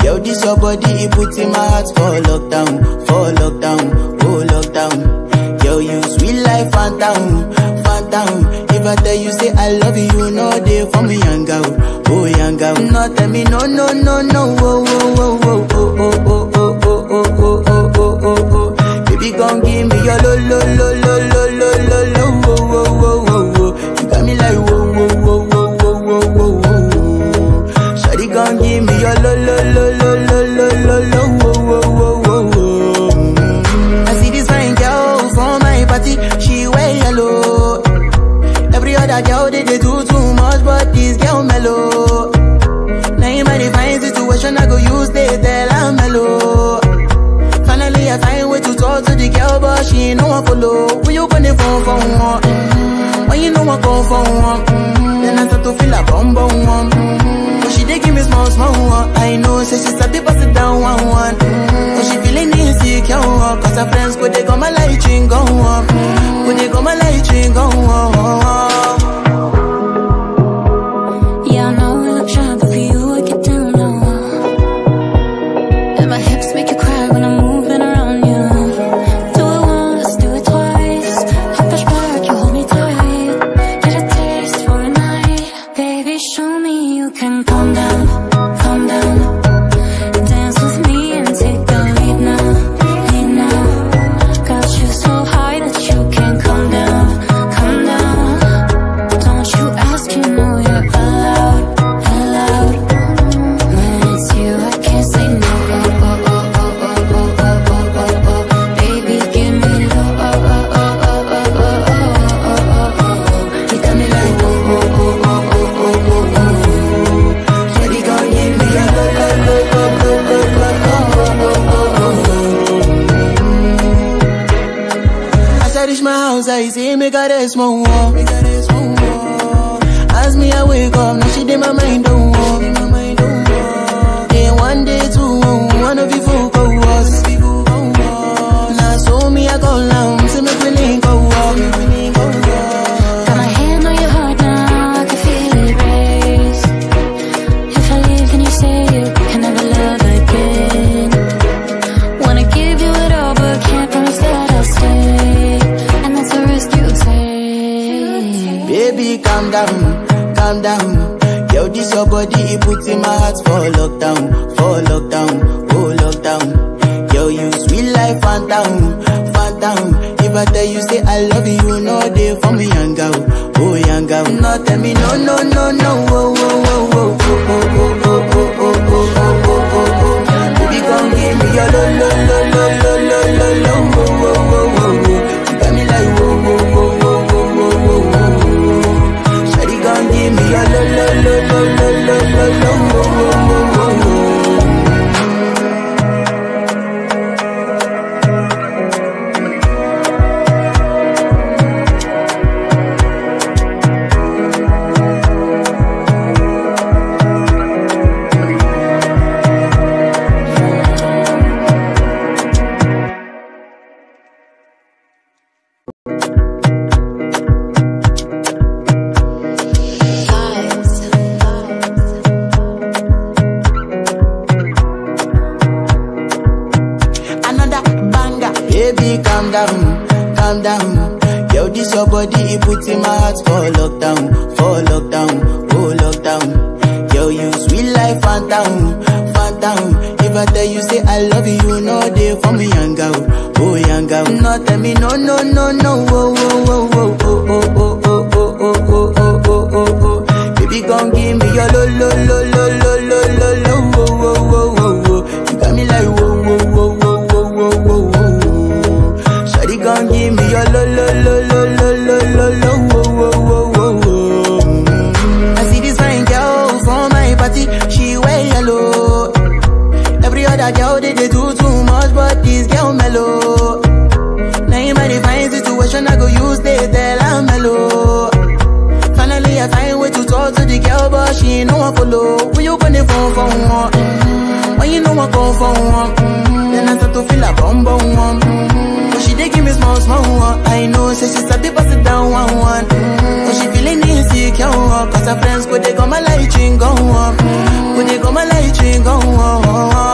Yo, this your body, it puts in my heart for lockdown, for lockdown, oh lockdown. Yo, you sweet life, phantom, phantom. If I tell you say I love you, you know they for me, young girl, oh young girl. No, tell me no, no, no, no, oh, oh, oh, oh, oh, oh, oh, oh, oh, oh, oh, oh, oh, oh. Baby, gon' give me your lo, lo, lo, lo, lo, lo, lo, lo, oh, oh, oh, oh, oh. You got me like whoa, whoa, whoa, whoa, whoa, whoa, whoa, whoa. Shawty gon' give me your lo, lo, lo, lo, lo, lo, lo, lo, oh, oh, oh, oh, oh. Mm. I see this fine girl from my party, she wear yellow. Every other girl they, they do too much, but this girl mellow. Now in my divine situation, I go use they tell I'm mellow. Finally, I find way to talk to the girl, but she ain't no one follow. When you gonna phone for one? Mm-hmm. When you know I come for one? Mm-hmm. Then I start to feel a bum bum one. Mm-hmm. But she dey give me small small one. I know, say she start to pass it down one one. Mm-hmm. But she feeling insecure, one. cause her friends go they go my light ring go on. Go they go my light ring go on. Yeah, I know we look shy, but for you I get down low. And my hips make you cry when I'm moving around you. Do it once, do it twice. I push back, you hold me tight. Get a taste for a night, baby. Show me you can calm down, calm down. Dance with me and take the lead now, lead now. Got you so high that you can't come down, come down. Don't you ask, you know you're allowed, allowed. When it's you, I can't say no. Oh, oh, oh, oh, oh, oh, oh, oh, oh, oh. Baby, give me low. Oh, oh, oh, oh, oh, oh, oh, oh, oh, oh. You got me like oh, oh, oh, oh, oh, oh, oh, oh. Shawty gon' give me a low, low, low, low, low, low, low, oh, oh, oh, oh. As I reach my house, I see me got a small wall. Me got a small wall. As me I wake up, now she did my mind don't walk. Then one day two, one of you folk go was. Now so me I go long, see me willing go walk. Got my hand on your heart now, I can feel it race. If I leave, then you say you can never love again. Wanna give you it all, but can't promise that I'll stay. And that's a risk you take. Baby, calm down, calm down. Yo, this your body, it puts in my heart for lockdown, for lockdown, oh lockdown. Yo, you sweet life, phantom, phantom. If I tell you say I love you, you know they for me, young girl, oh young girl. No, tell me no, no, no, no, oh, oh, oh, oh, oh, oh, oh, oh, oh, oh, oh, oh, oh, oh. Baby, come give me your lo, lo, lo, lo, lo, lo, lo, lo, oh, oh, oh, oh, oh. You got me like whoa, whoa, whoa, whoa, whoa, whoa, whoa, whoa. Shawty gon' give me a lo lo lo lo lo lo lo lo wo wo wo wo wo. Another banger, baby, calm down, calm down. Yo, this your body, it puts in my heart for lockdown, for lockdown, oh lockdown. Yo, you sweet life, phantom, phantom. If I tell you say I love you, you know they for me, young girl, oh young girl. No, tell me no, no, no, no, oh, oh, oh, oh, oh, oh, oh, oh, oh, oh, oh, oh, oh, oh, oh. Baby, gon' give me your lo, lo, lo, lo, lo, lo, lo, lo, oh, oh, oh, oh, oh. You got me like whoa, whoa, whoa, whoa, whoa, whoa, whoa, whoa. Shawty gon' give me your lo, lo, lo, lo, lo, lo, lo, lo, oh, oh, oh, oh, oh. Mm. I see this fine girl from my party, she wear yellow. Every other girl they, they do too much, but this girl mellow. Now in my divine situation, I go use they tell I'm mellow. Finally, I find way to talk to the girl, but she ain't no one follow. When you gonna phone for one? Mm-hmm. When you know I come for one? Mm-hmm. Then I start to feel a bum bum one. Mm-hmm. But she dey give me small small one. I know, say she start to pass it down one one. Mm-hmm. But she feeling insecure, one. cause her friends go they go my light ring go on. Go they go my light ring go on.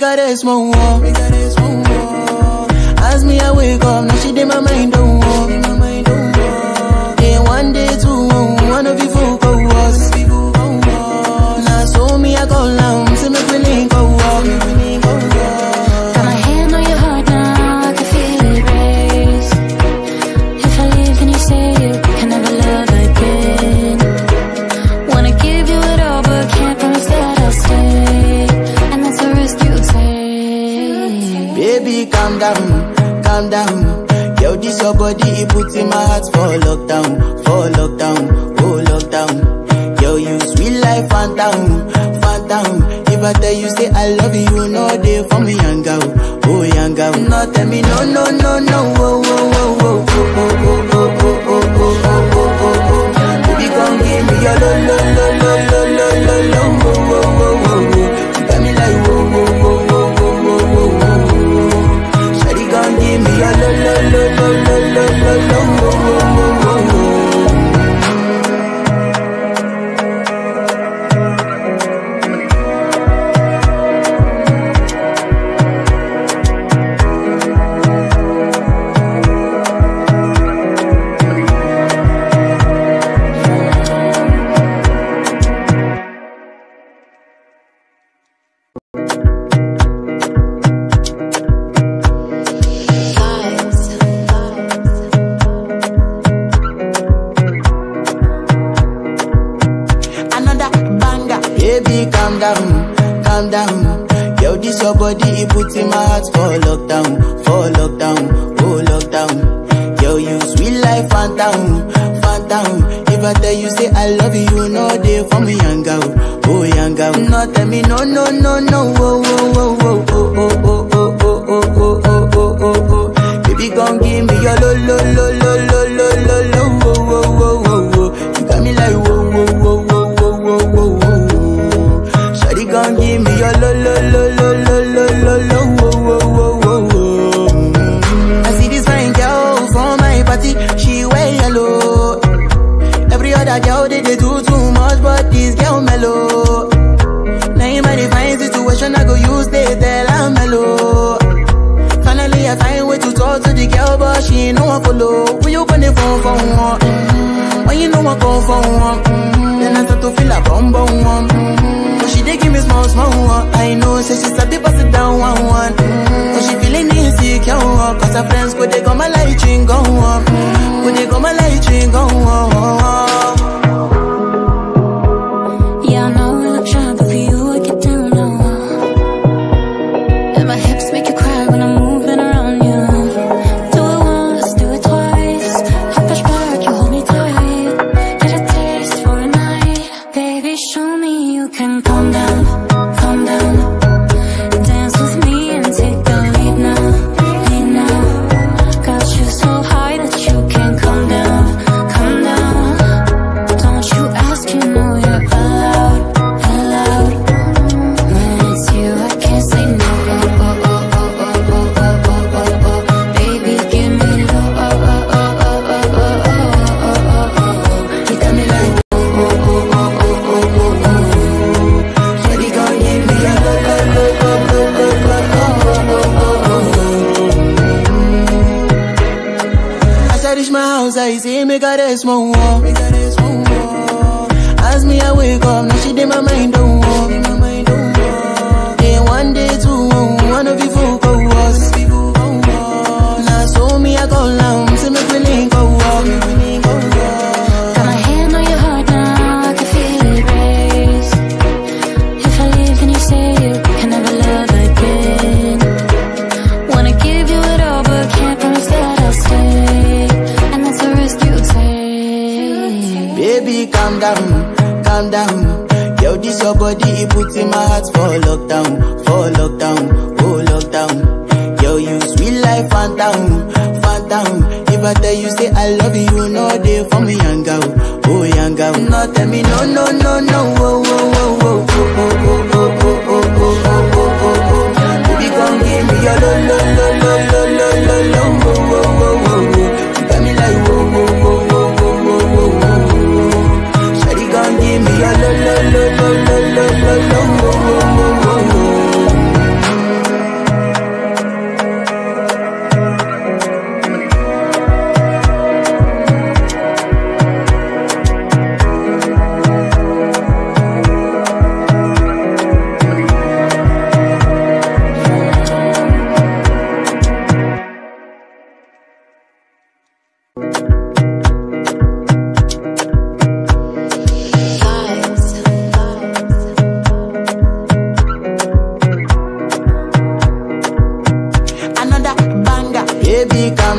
her rest more. Make her rest more. As me I wake up, now she did my mind don't walk. Day one, day two, one of you folk go was. Now so me I go down, see me feeling go walk. Got my hand on your heart now, I can feel it race. If I leave, then you say you can never love again. Wanna give you it all, but can't promise that I'll stay. And that's a risk you take. Baby, calm down, calm down. Yo, this your body, it puts in my heart for lockdown, for lockdown, oh lockdown. Yo, you sweet life, phantom, phantom. If I tell you say I love you, no day for me, young girl, oh young girl. No, tell me no, no, no, no, oh, oh, oh, oh, oh, oh, oh, oh, oh, oh, oh, oh, oh, oh, oh. Baby, come give me your lo, lo, lo, lo, lo, lo, lo, lo, oh, oh, oh, oh, oh. You got me like, oh, oh, oh, oh, oh, oh, oh, oh, oh. Shawty gon' give me a lo lo lo lo lo lo lo lo wo wo wo wo wo. Another banger. Baby, calm down, calm down. Yo, this your body, it puts in my heart for lockdown, for lockdown, oh lockdown. Yo, you sweet life, phantom, phantom. If I tell you say I love you, no day for me, young girl, oh young girl. No, tell me no, no, no, no, oh, oh, oh, oh, oh, oh, oh, oh, oh, oh, oh, oh, oh, oh, oh. Baby, gon' give me your lo, lo, lo, lo, lo, lo, lo, lo, oh, oh, oh, oh, oh. You got me like whoa, whoa, whoa, whoa, whoa, whoa, whoa, whoa. Shawty gon' give me your lo, lo, lo, lo, lo, lo, lo, lo, oh, oh, oh, oh, oh. Mm. I see this fine girl from my party, she wear yellow. Every other girl they, they do too much, but this girl mellow. Now in my divine situation, I go use they tell I'm mellow. Finally, I find way to talk to the girl, but she ain't no one follow. When you gonna phone for one? Mm-hmm. When you know I come for one? Mm-hmm. Then I start to feel a bum bum one. Mm-hmm. But she dey give me small small one. I know, say she start to pass it down one one. Mm-hmm. But she feeling insecure, one. cause her friends go they go my light ring go on. Go they go my light ring go on. Yeah, I know we look shy, but for you I get down low. And my hips make you cry when I'm moving around you. Do it once, do it twice. I push back, you hold me tight. Get a taste for a night, baby. Show me you can calm down, calm down. Dance with me and take the lead now, lead now. Got you so high that you can't come down, come down. Don't you ask, you know you're allowed, allowed. When it's you, I can't say no. Oh, oh, oh, oh, oh, oh, oh, oh, oh, oh. Baby, give me low. Oh, oh, oh, oh, oh, oh, oh, oh, oh, oh. You got me like oh, oh, oh, oh, oh, oh, oh, oh. Shawty gon' give me a low, low, low, low, low, low, low, oh, oh, oh, oh, oh. As I reach my house, I see me got a small wall. Me got a small wall. As me I wake up, now she did my mind don't walk. Day one, day two, one of you folk go was. Now so me I go down, see me feeling go walk. Got my hand on your heart now, I can feel it race. If I leave, then you say you can never love again. Wanna give you it all, but can't promise that I'll stay. And that's a risk you take. Baby, calm down, calm down. Yo, this your body, it puts in my heart for lockdown, for lockdown, oh lockdown. Yo, you sweet life, phantom, phantom. If I tell you say I love you, no day for me, young girl, oh young girl. No, tell me no, no, no, no, oh, oh, oh, oh, oh, oh, oh, oh, oh, oh, oh, oh, oh, oh, oh. Baby, come give me your lo, lo, lo, lo, lo, lo, lo, lo, oh, oh, oh, oh, oh. You got me like whoa, whoa, whoa, whoa, whoa, whoa, whoa, whoa. Shawty gon' give me a lo lo lo lo lo lo lo lo lo lo lo lo lo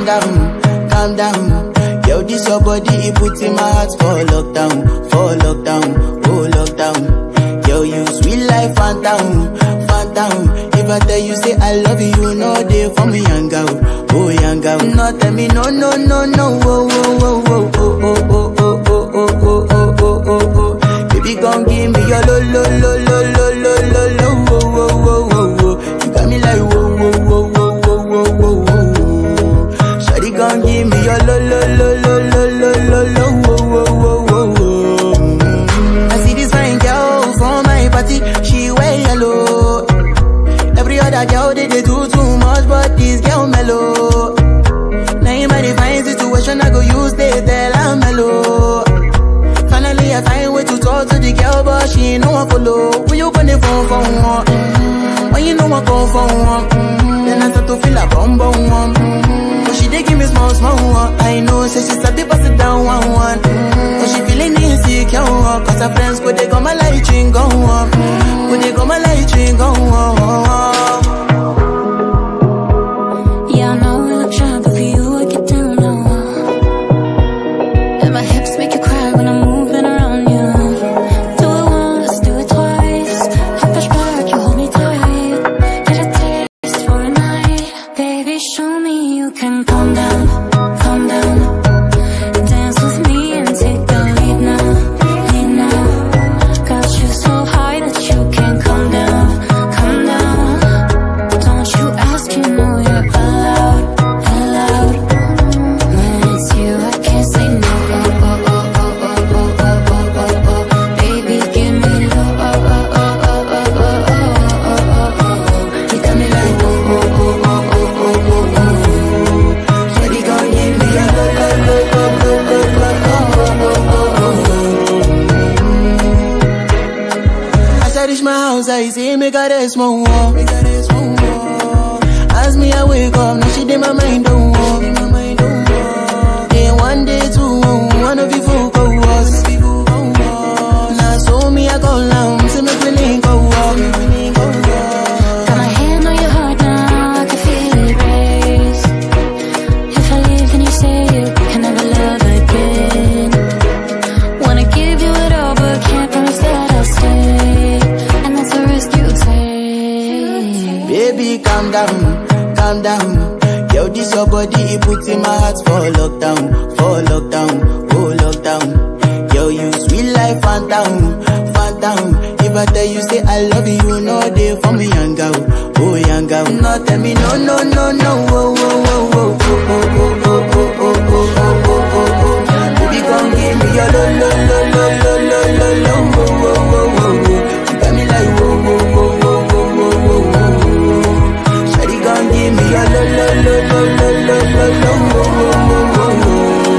down, calm down. Yo, this your body, it puts in my heart for lockdown, for lockdown, oh lockdown. Yo, you sweet life, phantom, phantom. If I tell you say I love you, you know they for me, young girl, oh young girl. No, tell me no, no, no, no, oh, oh, oh, oh, oh, oh, oh, oh, oh, oh, oh, oh, oh, oh, oh. Baby, gon' give me your lo, lo, lo, lo, lo, lo, lo, lo, oh, oh, oh, oh, oh. You got me like whoa, whoa, whoa, whoa, whoa, whoa, whoa, whoa. Shawty gon' give me your lo, lo, lo, lo, lo, lo, lo, lo, oh, oh, oh, oh, oh. I see this fine girl from my party, she wear yellow. Every other girl they, they do too much, but this girl mellow. Now in my divine situation, I go use they tell I'm mellow. Finally, I find way to talk to the girl, but she ain't no one follow. When you gonna phone for one? Mm-hmm. When you know I come for one? Mm-hmm. Then I start to feel a bum bum one. Mm-hmm. But she dey give me small small one. I know, say she start to pass it down one one. Mm-hmm. But she feeling insecure, one. cause her friends go they go my light ring go on. Go they go my light ring go on. Yeah, I know we look shy, but for you I get down low. And my hips make you cry when I'm moving around you. Do it once, do it twice. I push back, you hold me tight. Get a taste for a night, baby. Show me you can calm down, calm down. Dance with me and take the lead now, lead now. Got you so high that you can't come down, come down. Don't you ask, you know you're allowed, allowed. When it's you, I can't say no. Oh oh oh oh oh oh oh oh oh. Baby, give me low. Oh oh oh oh oh oh oh oh oh. You got me like oh oh oh oh oh oh oh oh. Shawty gon' give me a lo lo lo lo lo lo lo oh oh oh oh. As I reach my house, I see me got a small wall. As me I wake up, now she did my mind don't walk. Then one day two, one of you folk go was. Now so me I go down, see me feeling go walk. Got my hand on your heart now, I can feel it race. If I leave, then you say you can never love again. Wanna give you it all, but can't promise that I'll stay. And that's a risk you take. Baby, calm down, calm down. Yo, this your body, it puts in my heart for lockdown, for lockdown, oh lockdown. Yo, you sweet life, phantom, phantom. If I tell you say I love you, you know they for me, young girl, oh young girl. No, tell me no, no, no, no, oh, oh, oh, oh, oh, oh, oh, oh, oh, oh, oh, oh, oh, oh, oh. Baby, come give me your lo, lo, lo, lo, lo, lo, lo, lo, oh, oh, oh, oh, oh. You got me like whoa, whoa, whoa, whoa, whoa, whoa, whoa, whoa. Shawty gon' give me your lo lo lo lo lo lo lo lo wo wo wo wo wo.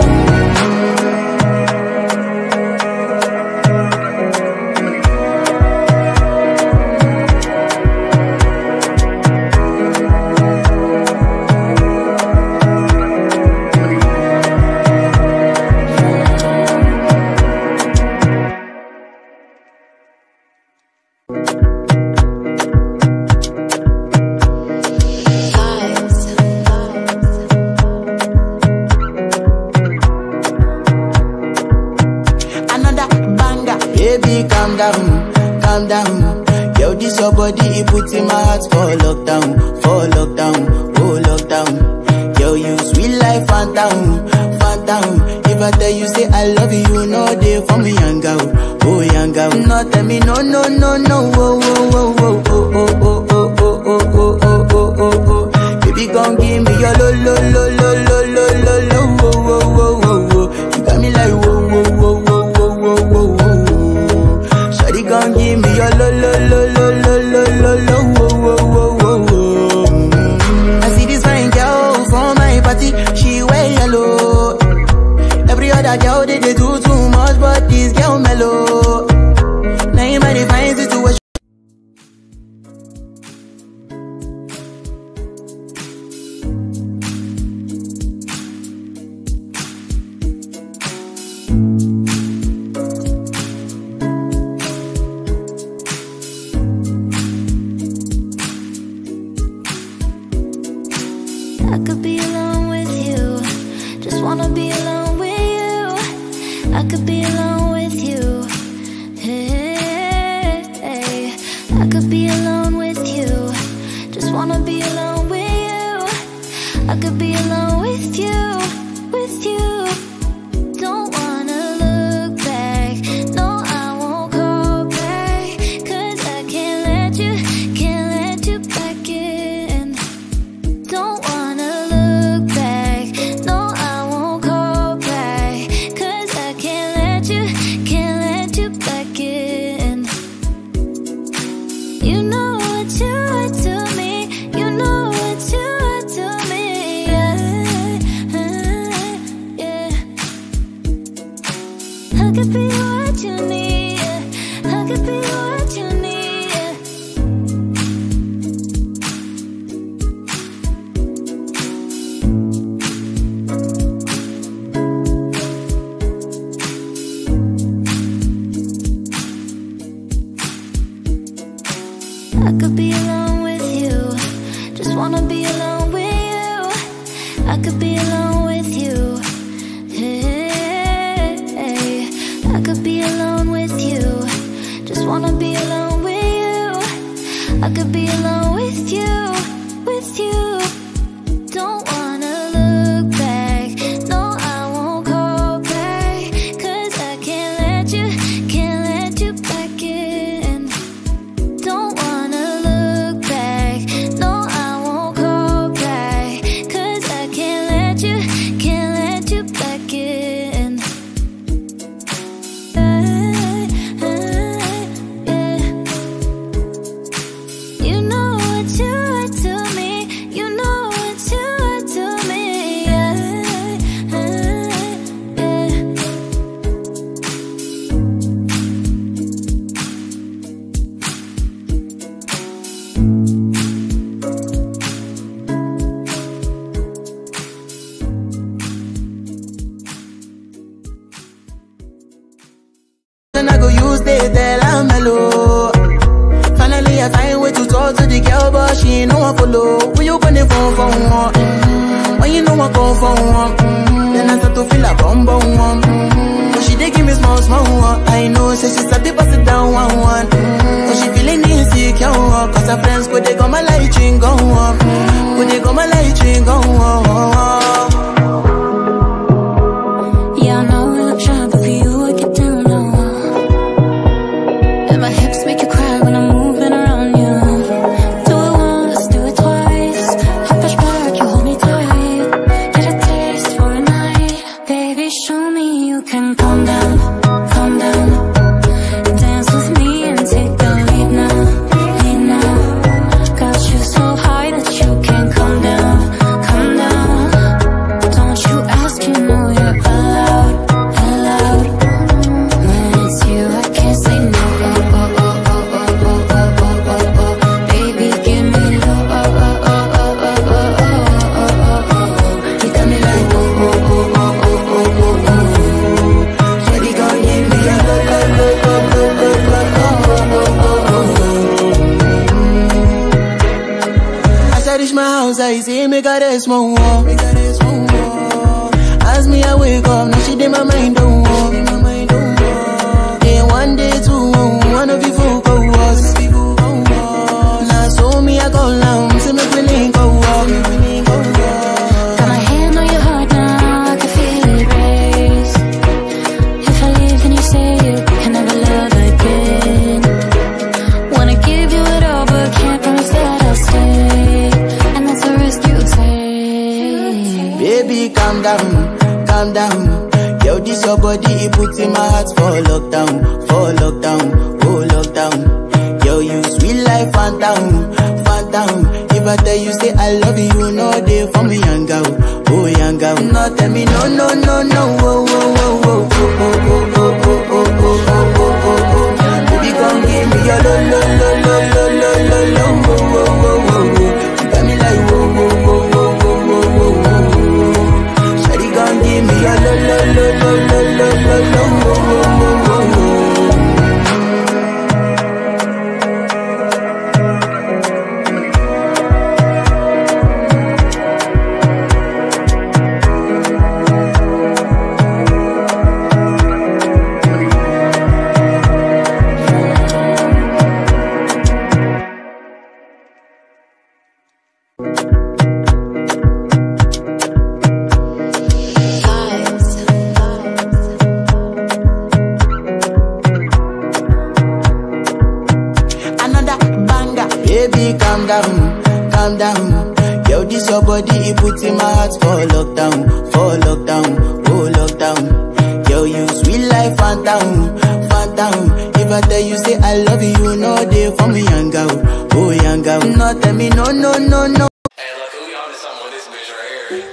Another banger, baby, calm down, calm down. Yo, this your body, it puts in my heart for lockdown, for lockdown, oh lockdown. Yo, you sweet life, phantom, phantom. If I tell you say I love you, you know they for me, young girl, oh young girl. No, tell me no, no, no, no, oh, oh, oh, oh, oh, oh, oh, oh, oh, oh, oh, oh, oh, oh, oh. Baby, gon' give me your lo, lo, lo, lo, lo, lo, lo, lo, oh, oh, oh, oh, oh. You got me like whoa, whoa, whoa, whoa, whoa, whoa, whoa, whoa. Shawty gon' give me your lo, lo, lo, lo, lo, lo, lo, lo, oh, oh, oh, oh, oh. I see this fine girl from my party, she wear yellow. Every other girl they, they do too much, but this girl mellow. Now in my divine situation. I could be alone with you Just wanna be alone with you. I could be alone with you. Hey, I could be alone with you. Just wanna be alone with you. I could be alone with you, with you. Don't wanna look back. No, I won't call back. Cause I can't let you, can't let you back in. Don't wanna look back. No, I won't call back. Cause I can't let you, can't let you back in. You know what you are to me. You know what you are to me. Yeah, yeah. I could be what you need. yeah. I could be what you need. yeah. I could be alone with you. Just wanna be alone with you. I could be alone with you. Hey, I could be alone with you. Just wanna be alone with you. I could be alone with you, with you. Don't wanna look back. No, I won't call back. Cause I can't let you, can't let you back in. Don't wanna look back. No, I won't call back. Cause I can't let you, can't let you back in. You know what you are to me. You know what you are to me. Yeah, yeah. Then I go use they tell I'm mellow. Finally, I find way to talk to the girl, but she ain't no one follow. When you gonna phone for one? Mm-hmm. When you know I come for one? Mm-hmm. Then I start to feel a bum bum one. Mm-hmm. But she dey give me small small one. I know, say she start to pass it down one one. Mm-hmm. But she feeling insecure, one. cause her friends go they go my light ring go on. Go they go my light ring go on. Yeah, I know we look shy, but for you I get down low. And my hips make you cry when I'm moving around you. Do it once, do it twice. I push back, you hold me tight. Get a taste for a night, baby. Show me you can calm down, calm down. Dance with me and take the lead now, lead now. Got you so high that you can't come down, come down. Don't you ask, you know you're allowed, allowed. When it's you, I can't say no. Oh oh oh oh oh oh oh oh oh oh. Baby, give me low. Oh oh oh oh oh oh oh oh oh oh. You got me like oh oh oh oh oh oh oh oh. Shawty gon' give me a low, low, low, low, low, low, low. Oh oh oh oh oh. As I reach my house, I see me got a small wall. Me got a small wall. As me I wake up, now she did my mind don't walk. Day one, day two, one of you folk go was. Now so me I go down, see me feeling go walk. Got my hand on your heart now, I can feel it race. If I leave, then you say you can never love again. Wanna give you it all, but can't promise that I'll stay. And that's a risk you take. Baby, calm down, calm down. Yo, this your body, it puts in my heart for lockdown, for lockdown, oh lockdown. Yo, you sweet life, phantom, phantom. If I tell you say I love you, no day for me, young girl, oh young girl. No, tell me no, no, no, no, oh, oh, oh, oh, oh, oh, oh, oh, oh, oh, oh, oh, oh, oh, oh. Baby, come give me your lo, lo, lo, lo, lo, lo, lo, lo, oh, oh, oh, oh, oh. You got me like whoa, whoa, whoa, whoa, whoa, whoa, whoa, whoa. Shawty gon' give me a lo lo lo lo lo lo lo lo wo wo wo wo wo. down. Yo, this your body, it puts in my heart for lockdown, for lockdown, oh lockdown. Yo, you sweet life, phantom, phantom. If I tell you say I love you, you know they for me, young girl, oh young girl. No, tell me no, no, no, no. Hey, look, who y'all to something with this bitch right here?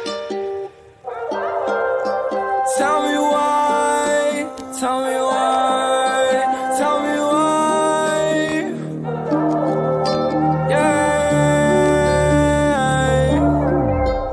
Tell me why, tell me why, tell me why. Yeah.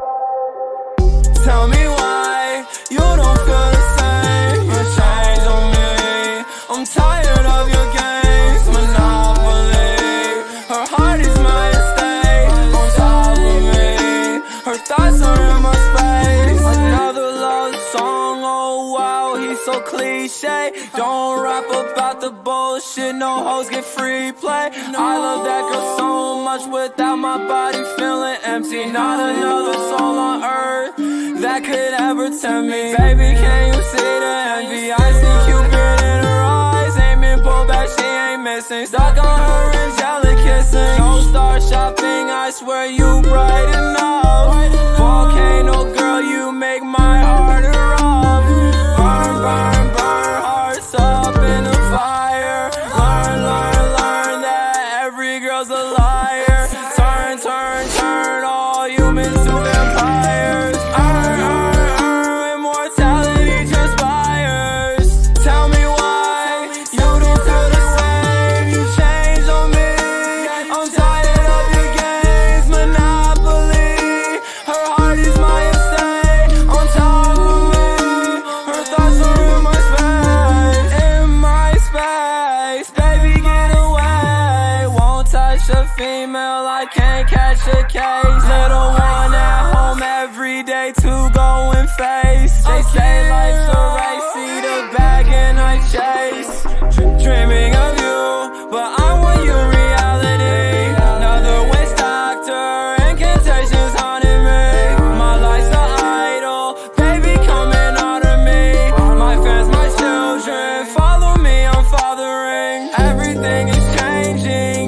Tell me why you don't feel the same. You change on me. I'm tired of your games, monopoly. Her heart is my estate, on top of me. Her thoughts are in my space. Another love song, oh wow, he's so cliche. Don't rap about the bullshit, no hoes get free play. I love that girl so much without my body feeling empty. Not another soul on earth that could ever tempt me. Baby, can you see the envy? I see Cupid in her eyes, aiming, pull back, she ain't missing. Stuck on her angelic kissing. No star shopping, I swear you bright enough. Volcano girl, you make my heart erupt. Burn, burn, burn, hearts up in the fire. Learn, learn, learn that every girl's a liar. Turn, turn, turn all humans to vampires. Earn, earn, earn, immortality transpires. Tell me why you don't feel the same. You changed on me. I'm tired of your games, monopoly. Her heart is my estate, on top of me. Her thoughts are in my space, in my space. Baby, get away. Won't touch a female, I can't catch a case. Little one at home every day to go and face. They say life's a race, see the bag and I chase. Dr- Dreaming of you, but I want your reality. Another waste doctor, incantations haunting me. My life's an idol, baby coming out of me. My fans, my children, follow me, I'm fathering. Everything is changing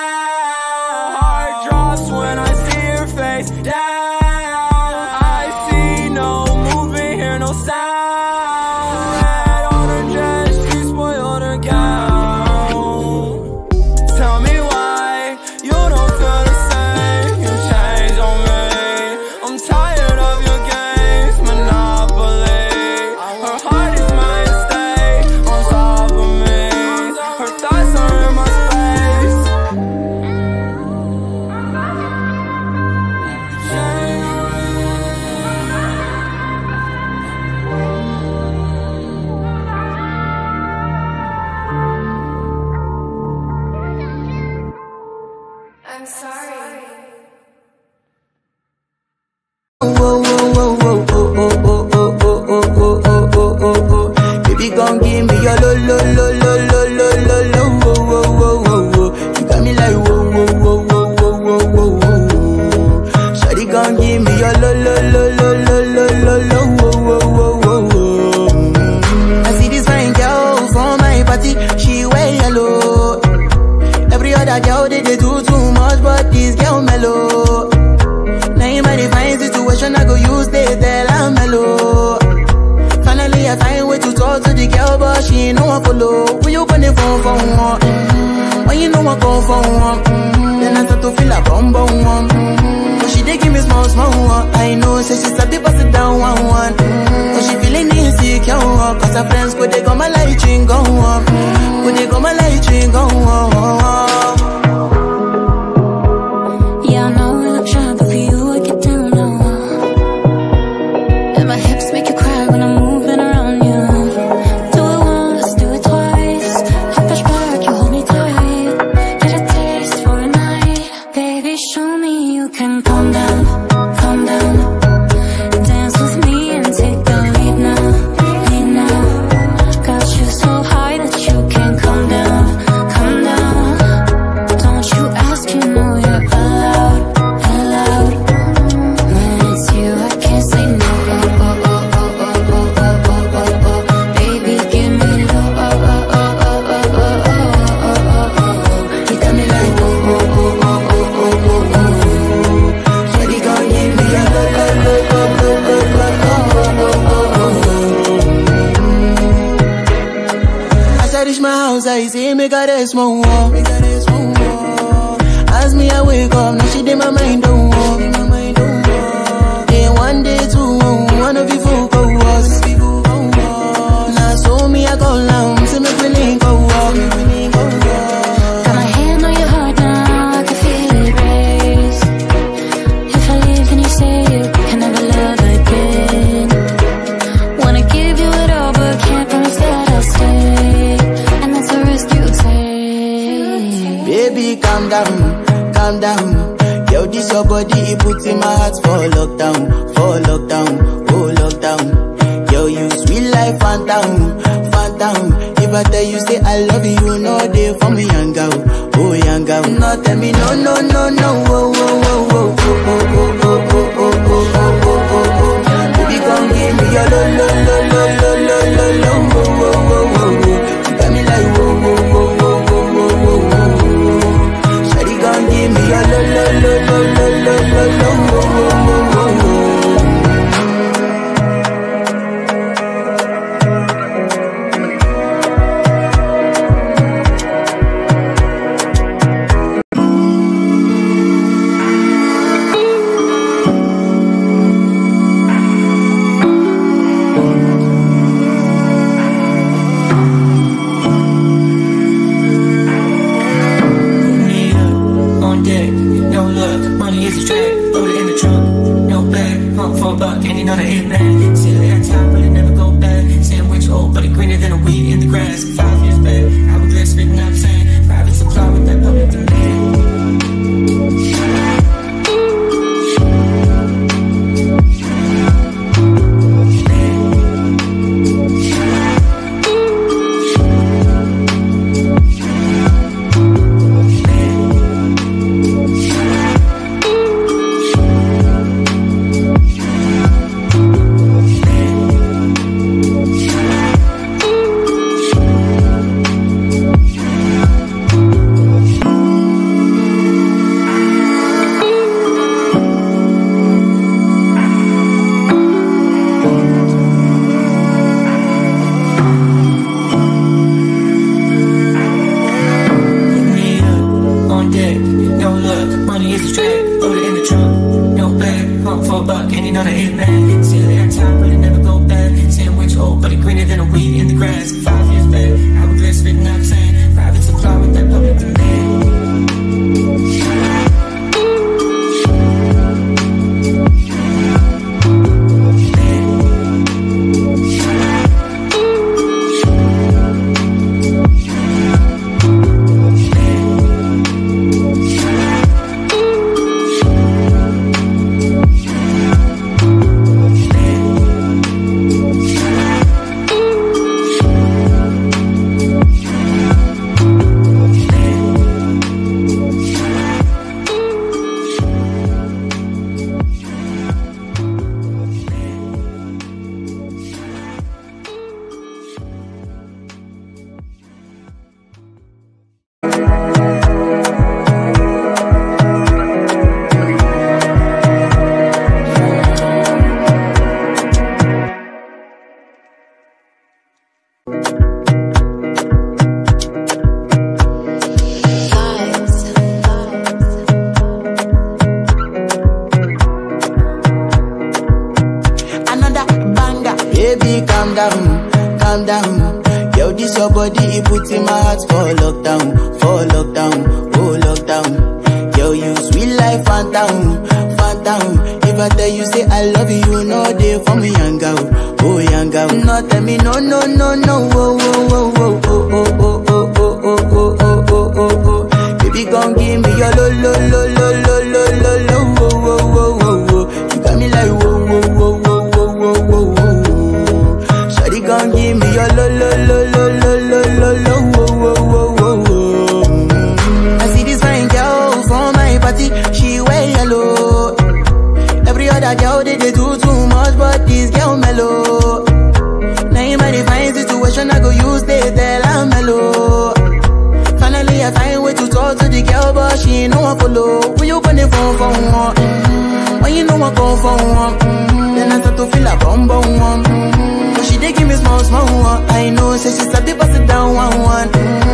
now. Heart drops when I see your face down. I see no movement, hear no sound. Red on her dress, she spoiled her gown. Tell me why you don't feel the same. You change on me. I'm tired of your games, monopoly. Her heart is my estate, on top of me. Her thoughts are in my space. Change on I'm sorry. Whoa, whoa, whoa, whoa, oh, oh, oh, oh, oh, oh, oh, oh, oh, oh, oh. Baby, gon' give me your lo, lo, lo, lo, lo, lo, lo, lo, whoa, whoa, whoa, whoa, whoa. You got me like whoa, whoa, whoa, whoa, whoa, whoa, whoa, whoa. Shawty gon' give me your lo, lo, lo, lo, lo, lo, lo, lo, whoa, whoa, whoa, whoa, whoa. Mm. I see this fine girl from my party, she wear yellow. Every other girl they, they do too much, but this girl mellow. Now in my divine situation, I go use they tell I'm mellow. Finally, I find way to talk to the girl, but she ain't no one follow. When you gonna phone for one? Mm-hmm. When you know I come for one? Mm-hmm. Then I start to feel a bum bum one. Mm-hmm. But she dey give me small small one. I know, say she's a bit pass it down one one. Mm-hmm. But she feeling insecure, one. cause her friends go they go my light ring go on. Go they go my light ring go on. Yeah, I know we look shy, but for you I get down low. And my hips make you cry when I'm moving around you. Do it once, do it twice. I push back, you hold me tight. Get a taste for a night, baby. Show me you can calm down, calm down. Dance with me and take the lead now, lead now. Got you so high that you can't say make her rest more. Make her rest more. As me I wake up, now she did my mind don't walk. Day one, day two, one of you folk go us. Now so me I go down, say make we link go walk. Got my hand on your heart now, I can feel it race. If I leave, then you say you can never love again. Wanna give you it all, but can't promise that I'll stay. And that's the risk you take. Baby, calm down, calm down. Yo, this your body, it puts in my heart for lockdown, for lockdown, oh lockdown. Yo, you sweet life, phantom, phantom. If I tell you say I love you, you know they for me, young girl, oh young girl. No, tell me no, no, no, no, oh, oh, oh, oh, oh, oh, oh, oh, oh, oh, oh, oh, oh, oh. Baby, come give me your lo, lo, lo, lo, lo, lo, lo, lo, oh, oh, oh, oh, oh. You got me like, oh, oh, oh, oh, oh, oh, oh, oh. Shawty gon' give me your lo lo lo lo lo lo lo lo wo wo wo wo wo. me up on deck. No luck, money is a trap. Load it in the trunk, no bag. Hunt for a buck, and you know the hit man. See it every time, but it never go back. Sandwich old, but it greener than a weed in the grass. Five years back, hourglass spitting out sand. Private supply with that public demand. me up on deck. No luck, money is a trap. Load it in the trunk, no bag. Hunt for a buck, and you know the hit man. See it every time, but it never go back. Sandwich old, but it greener than a weed in the grass. Five years back, hourglass spitting out sand. Private supply with that public demand. Another banger, baby, calm down, calm down. Yo, this your body, it puts in my heart for lockdown, for lockdown, oh lockdown. Yo, you sweet life, phantom, phantom. If I tell you say I love you, you know they for me, young girl, oh young girl. No, tell me no, no, no, no, oh, oh, oh, oh, oh, oh, oh, oh, oh, oh, oh, oh, oh, oh, oh. Baby, gon' give me your lo, lo, lo, lo, lo, lo, lo, lo, oh, oh, oh, oh, oh. You got me like whoa, whoa, whoa, whoa, whoa, whoa, whoa, whoa. Shawty gon' give me your lo, lo, lo, lo, lo, lo, lo, lo, whoa, whoa, whoa, whoa, whoa. Mm. I see this fine girl from my party, she wear yellow. Every other girl they, they do too much, but this girl mellow. Now in my divine situation, I go use they tell I'm mellow. Finally, I find way to talk to the girl, but she ain't no one follow. When you gonna phone for one? Mm-hmm. When you know I come for one? Mm-hmm. Then I start to feel a bum bum one. Mm-hmm. But she dey give me small small one. I know, say she start to pass it down one one. Mm-hmm.